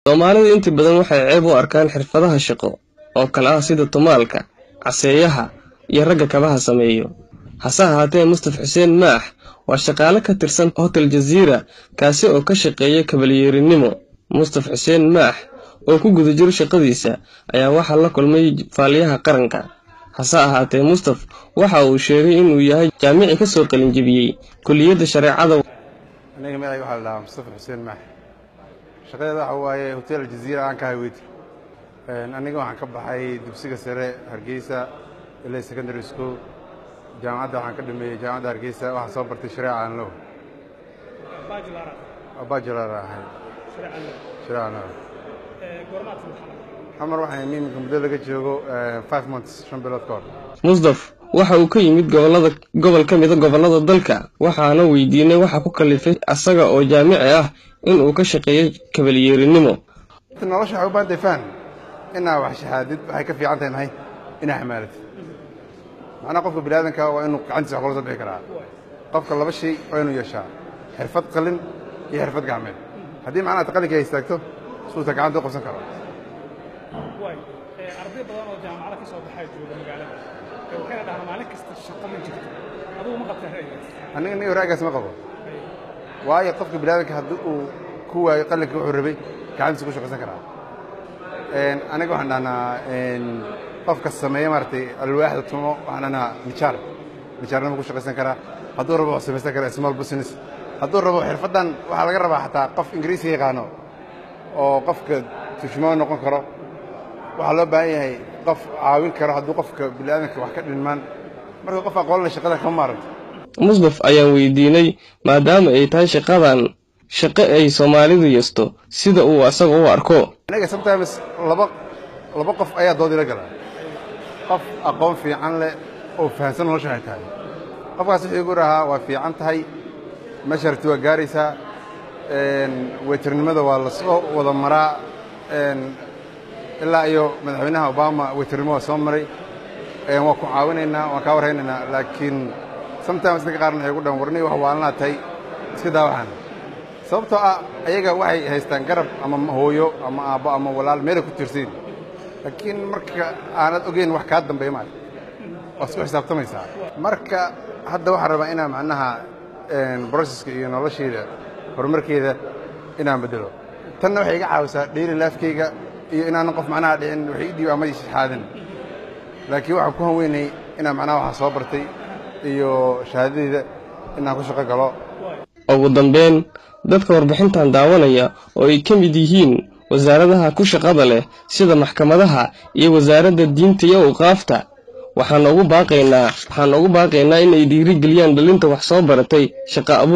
Soomaalidu inta badan waxay ceeb u arkaan xirfadaha shaqo oo kale ah sida tumaalka, caseeyaha, iyo ragga kabaha sameeyo. Hase ahaatee, Mustaf Xuseen Maax waa shaqaale ka tirsan Hotel Jazeera kaasi oo ka shaqeeya kabalyeerinimo. Mustaf Xuseen Maax oo ku guda jira shaqadiisa ayaa waxaa la kulmay faaliyaha qaranka. Hase ahaatee, Mustaf waxa uu sheegay in uu yahay jaamici ka soo qalin jebiyay kulliyadda shareecada. aniga magacayga waxaa la dhahaa mustafa xuseen maax shaqadeeda waxa waaye hotel jaziira aan ka hayweyt aniga waxaan ka baxay dugsiga sare hargeysa ilaa secondary school jaamacadda waxaan ka dhameeyey jaamacadda hargeysa waxaan soo bartay shareeca aan low bajular ahay shareeca aan low xamar waxaan miminka muddo laga joogo five months shan bilood ka hor Mustaf waxa uu ka yimid gobolada gobol ka mid ah gobollada dalka waxaana weydiinay waxa ku kalifay asaga oo jaamici ah in uu ka shaqeeyo kabalyeerinimo. nolosha waxay u baahan tahay faham inaa wax shahaadid waxay ka fiican tahay maxay inaa xamaalatid macnaha qofka biniaadanka waa inuu gacantiisa wax kula soo bixi karaa qofka laba shay waa inuu yeeshaa xirfad qalin iyo xirfad gacmeed haddii macnaha ta qalinka ay istaagto suuta gacanta u qabsan karo waay arday badan oo jaamacada ka soo baxaa jooga magaalada ee waxayna dhahaan maalin kasta shaqo ma jirto adigu ma qabtaa ra'yigaas aniga niga raagaas ma qabo waayo qofka biniaadanka haddii uu ku waayo qalinka wuxuu rabay gacantiisa ku shaqaysan karaa aniga waxaan dhahnaa qofka sameeya maaragtay alwaaxda tumo waxaan dhahnaa nijaar nijaarnimo ku shaqaysan karaa hadduu rabo wuxuu samaysan karaa small business hadduu rabo xirfaddan waxaa laga rabaa xataa qof ingiriisi yaqaano oo qofka turjumaan noqon karo waxaa loo baahan yahay qof caawin karo hadduu qofka biniaadanka wax ka dhinmaan marka qof aqoon leh shaqada kama maaragto Mustaf ayaan weydiinay maadaama ay tahay shaqadan shaqo ay Soomaalidu yeesto sida uu asaga u arko. aniga sometimes laba laba qof ayaa dood ila gala qof aqoon fiican leh oo fahamsan nolosha ay tahay qofkaas wuxuu igu rahaa waa fiican tahay meesha rabti waa gaaraysaa weytarnimada waa lasoo wada maraa ilaa iyo madaxweynaha obama weytarnimo waa soo maray waan ku caawinaynaa waan kaa warhaynaynaa laakiin sometimes dadka qaarna waxay gu dhan warni wax waalnaa tahay iska daawaxan sababtoo ah ayaga waxay haystaan garab ama hooyo ama aabbo ama walaal meelay ku tiirsayin laakiin marka aanad ogeyn wax kaa dambeeya maarka waad isku xisaabtamaysaa marka hadda waxaan rabaa inaan macnaha broseska iyo noloshayda horumarkeeda inaan bedelo tanna waxay iga caawisaa daily lifekeyga iyo inaanan qof macnaha dhicin waxay idhiib ama shahaadin laakiin waxaan ku hanweynay inaan macnaha waxaa soo bartay iyo shahaadadeyda inaan ku shaqo galo ugu dambeyn dadka warbixintan daawanaya oo ay ka mid yihiin wasaaradaha ku shaqada leh sida maxkamadaha iyo wasaaradda diinta iyo awqaafta waxaan ugu baaqaynaa waxaan ugu baaqaynaa in ay dhiirigeliyaan dhalinta wax soo baratay shaqo abuur